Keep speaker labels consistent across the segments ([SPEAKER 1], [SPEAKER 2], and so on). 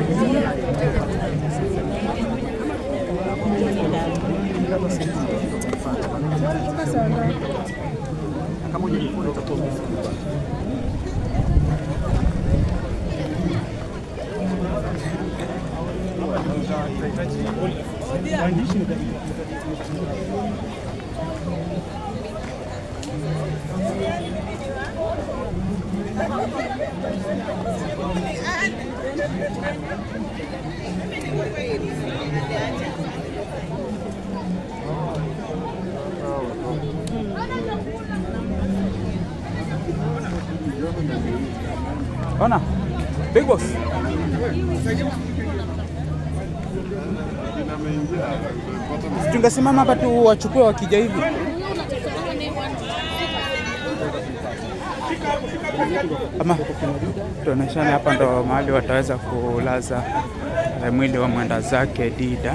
[SPEAKER 1] Ona. Big boss. Tungesimama hapa tu wachukue wakija hivi. Ama tuoneshane hapa ndo mahali wataweza kulaza eh, mwili wa mwenda zake Dida.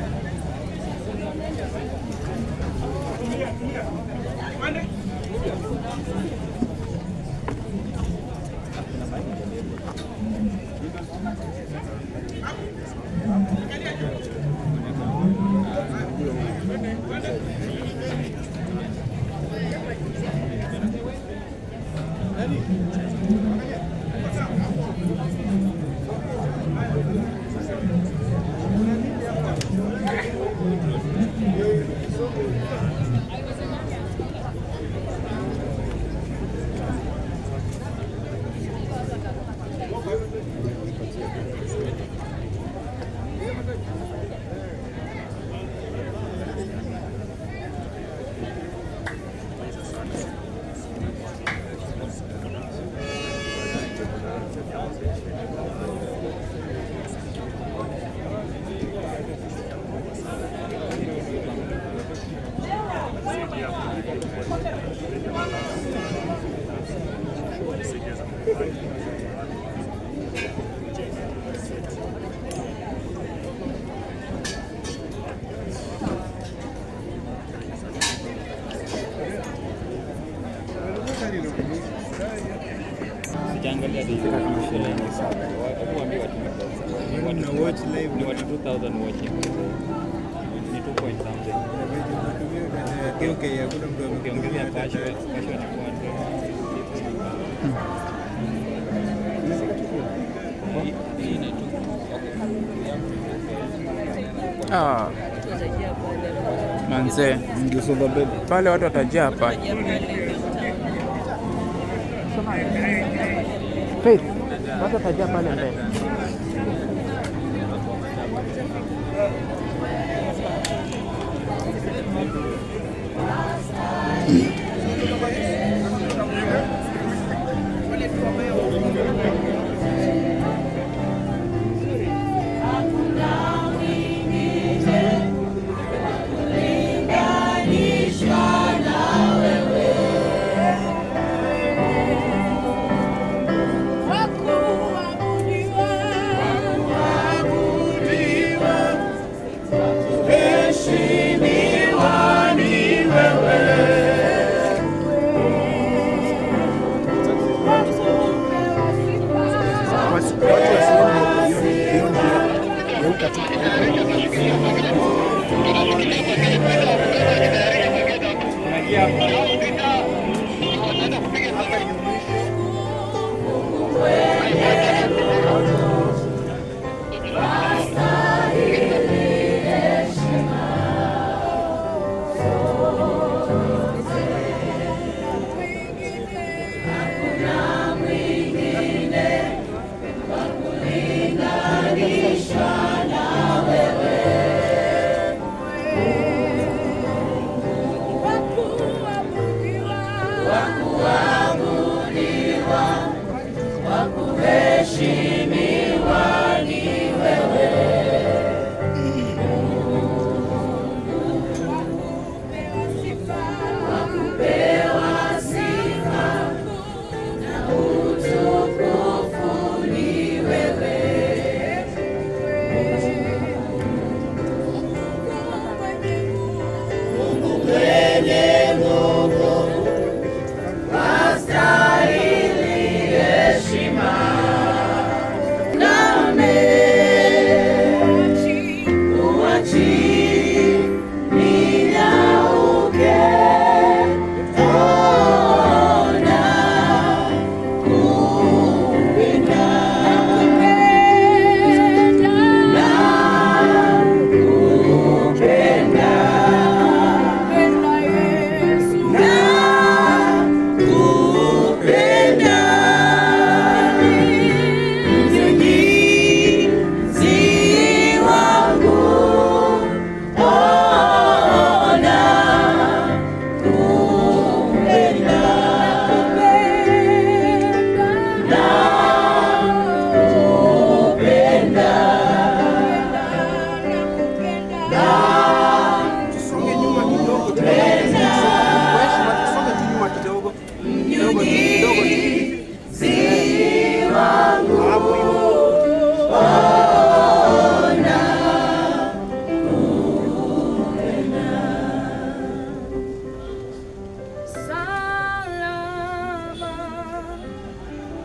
[SPEAKER 2] Sijaangalia the Hebu waambie watu ni watu ni watu 2000 watching. Ni 2 point something. Ukiongezea cash cash ni 400. Hii- hii ni tu-
[SPEAKER 1] Ah. Manze, pale watu watajaa hapa. Faith, watu watajaa pale mbele.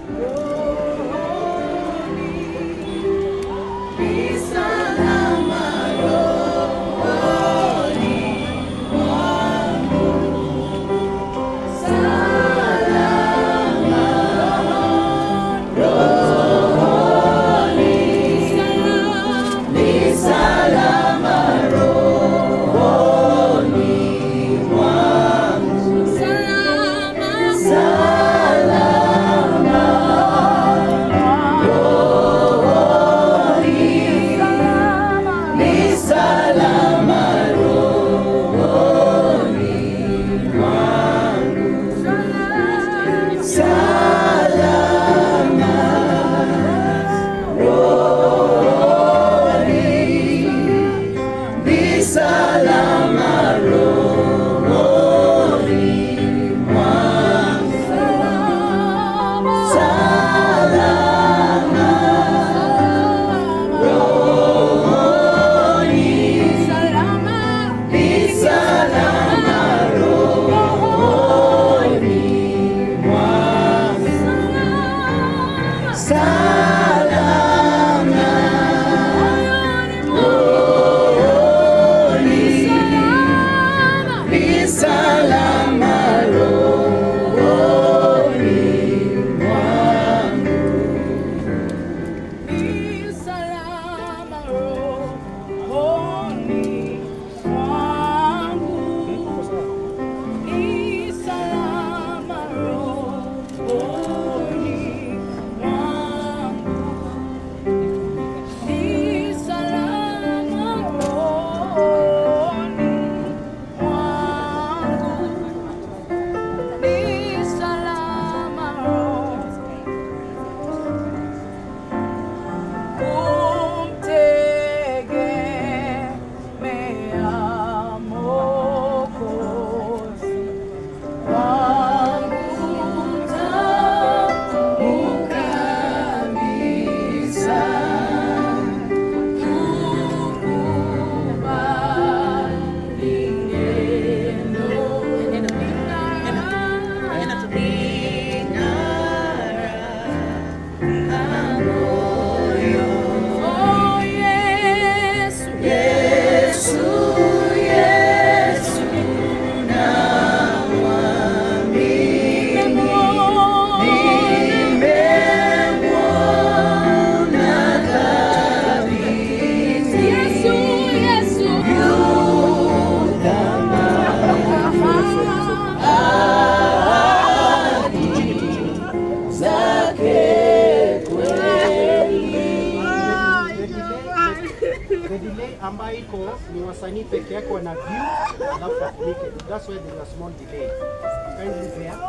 [SPEAKER 3] ambayo iko ni wasanii peke yake wana view alafu wafunike. That's why there's a small delay. Kindly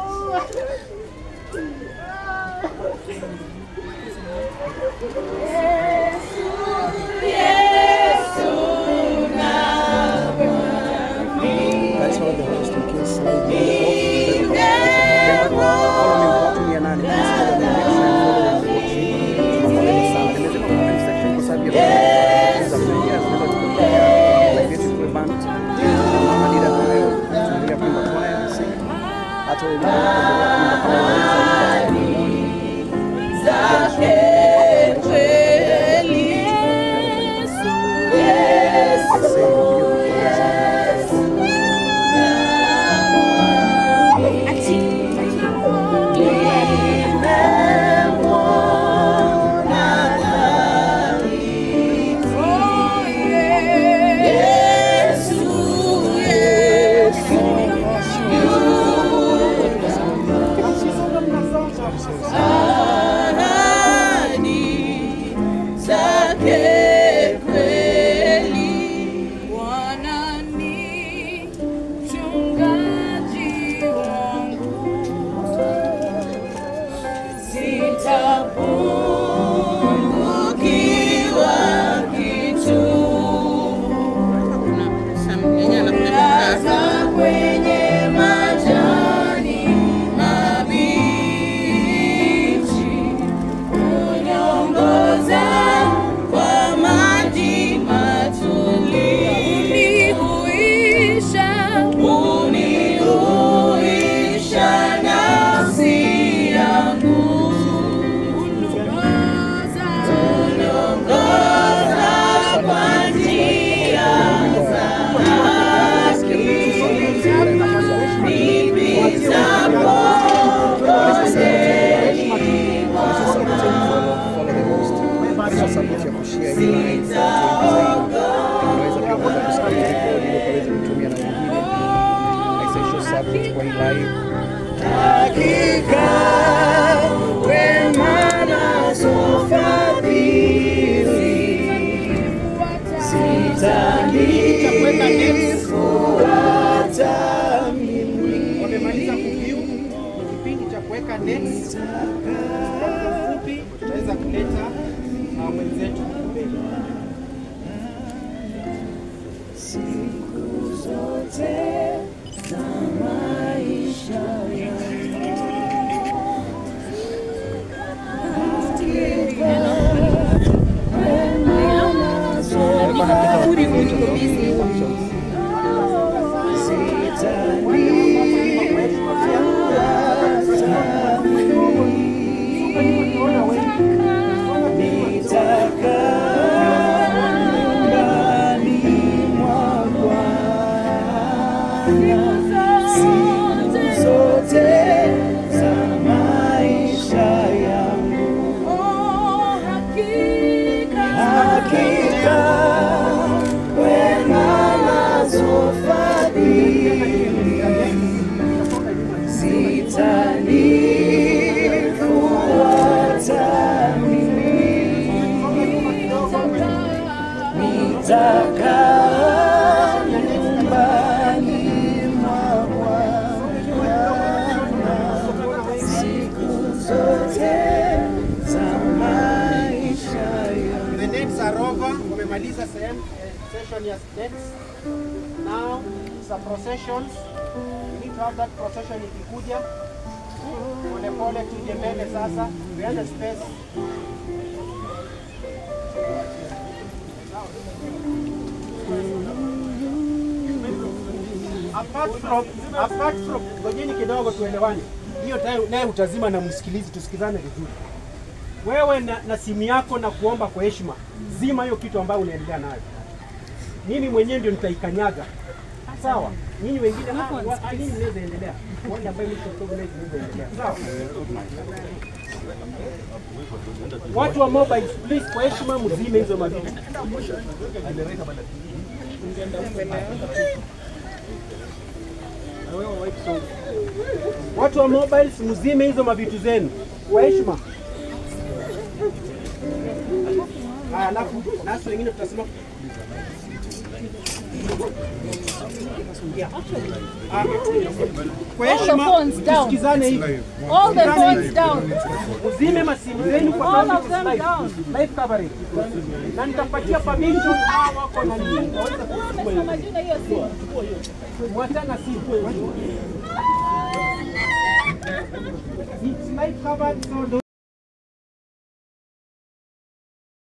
[SPEAKER 3] bear. That's how the rest in case slide Remember, follow me button ya nane. Please follow me. Make sure you follow the watch. Tunamwona sana. Tembeze kwa comment section kwa sababu ya za kuingia zinaweza kutokea. Like this is the band. Mama dida kwa leo. Tunaendelea kuimba kwaya. sing. Hata wewe unapoendelea kuimba kama unaweza imba.
[SPEAKER 4] zake kweli. Bwana ni mchungaji wangu, sitapungukiwa kitu. Hata kwenye majani mabichi uniongoza kwa maji matulivu, unihuisha unihuisha nafsi yangu
[SPEAKER 3] Tukitaka next fupi tutaweza kuleta uh, mwenzetu mbele.
[SPEAKER 4] Oh, hakika
[SPEAKER 3] The nets are over. Wamemaliza sehemu eh, session ya nets. Now it's a procession. We need to have that procession ikikuja. Pole pole tuje mbele sasa. Tuende space. Apart from apart from ngojeni kidogo tuelewane. Hiyo tayo- naye utazima na msikilizi tusikizane vizuri wewe na, na simu yako na kuomba kwa heshima, zima hiyo kitu ambayo unaendelea nayo. Mimi mwenyewe ndio nitaikanyaga, sawa? Nyinyi wengine ah, wa- ah, nyinyi mnaweza endelea, wale ambao mko organize mnaweza endelea, sawa? Watu wa mobile, please, kwa heshima mzime hizo mavitu. Watu wa mobiles mzime hizo mavitu zenu kwa heshima. Haya, alafu nasi wengine tutasema Yeah. Ah, kwa
[SPEAKER 5] All the
[SPEAKER 3] heshima
[SPEAKER 5] phones down.
[SPEAKER 3] tusikizane hivi.
[SPEAKER 5] All the phones down.
[SPEAKER 3] Uzime masimu zenu kwa
[SPEAKER 5] All
[SPEAKER 3] sababu
[SPEAKER 5] of them
[SPEAKER 3] live,
[SPEAKER 5] down.
[SPEAKER 3] live coverage. Na nitapatia permission hawa wako na nini waweze kuchukua hiyo.
[SPEAKER 5] Majina hiyo simu.
[SPEAKER 3] Mwachana simu. It's live covered so